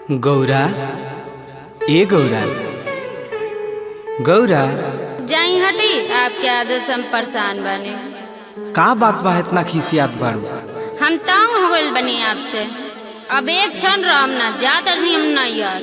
गौरा ए गौरा गौरा जाई हटी आपके आदत से हम परेशान बने का बात बा इतना खिसियात बारू हम तंग हो गइल बनी आपसे अब एक क्षण रहम ना ज्यादा नियम नहीं यार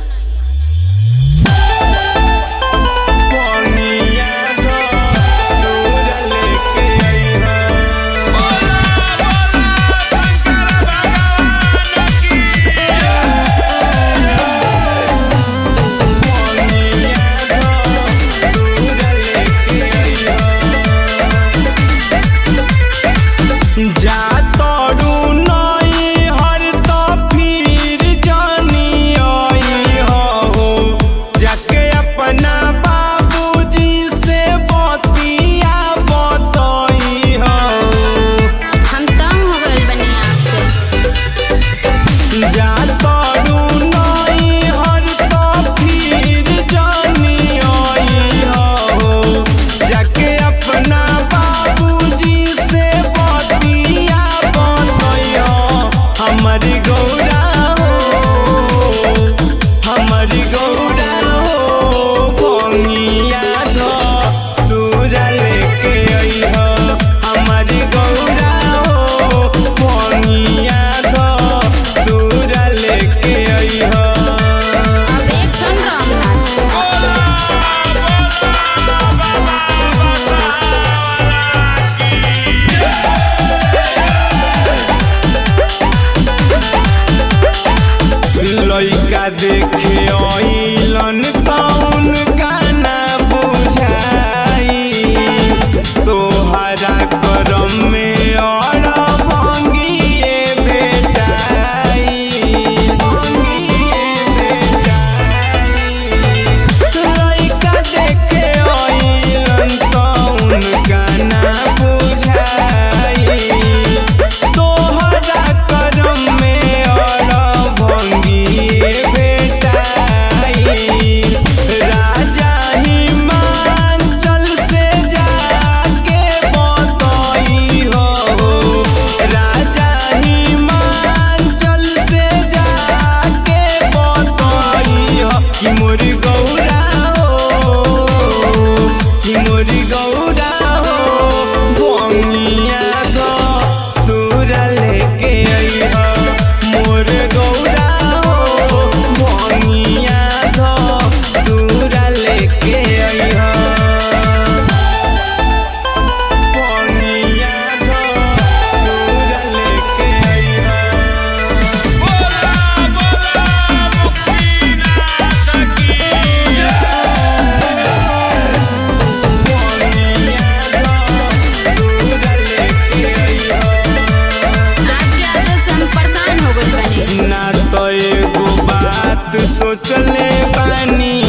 जा तोरू नई हर तो फिर जानी आई हो जाके अपना बाबूजी से बतिया बतई हो हम तंग हो गइल बनी आपसे जा तोरू नई हर तो फिर जानी आई हो जाके अपना बाबूजी से बतिया बतई हो हमारी गौरा हो हमारी गौरा हो भंगिया धो दूरा लेके आई हो हमारी गौरा हो भंगिया धो दूरा लेके आई हो अब एक क्षण रहम ना लइका देखे अइलन तौन गाना बुझाई तोहरा करम में और भंगिए भेटाई भंगिए भेटाई लइका देखे अइलन तौन गाना बुझाई तोहरा करम में और भंगिए भेटाई राजा हिमाचल से जाके बतई हो राजा हिमाचल से जाके बतई हो कि मोर गौरा हो कि मोर गौरा हो भंगिया गो तोरा लेके आई हो मोर गौरा हो भंगिया गो तोरा लेके आई हो भंगिया गो तोरा लेके आई हो आपके आदत से हम परेशान हो गइल बनी ना तो एगो बात सोचले बानी